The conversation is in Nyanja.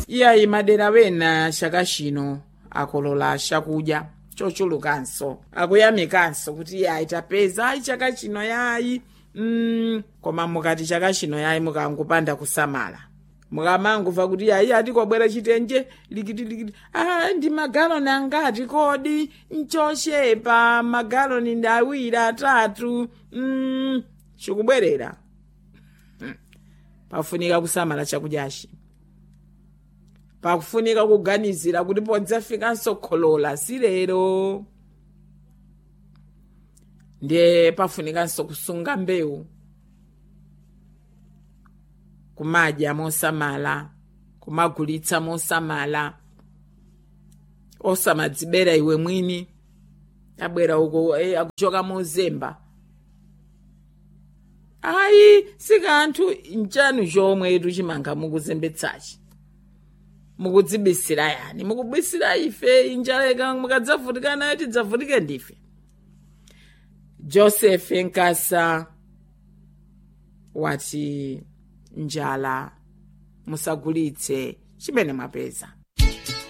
iyayi madera wena chaka chino akolola chakudya chochulukanso akuyamikanso kuti yayi tapeza ayi chaka chino yayi mm, koma mukati chaka chino yayi mukangopanda kusamala mukamangomva kuti yayi atikwabwera chitenje likiti likiti ah, ndi magaloni angati kodi nchochepa magaloni ndi awiri atatu mm, chikubwerera hmm. pafunika kusamala chakudyachi pakufunika kuganizira kuti podzafikanso kholola silero ndiye pafunikanso kusunga mbewu kumadya mosamala kumagulitsa mosamala osamadzibera iwe mwini abwera uko eh, akuchoka mozemba ayi sikanthu nchanu chomwe tuchimanga mukuzembetsachi mukudzibisira yani mukubisira ife injaleka mukadzavutika nayo tidzavutike ndife joseph nkasa wati njala musagulitse chimene mwapeza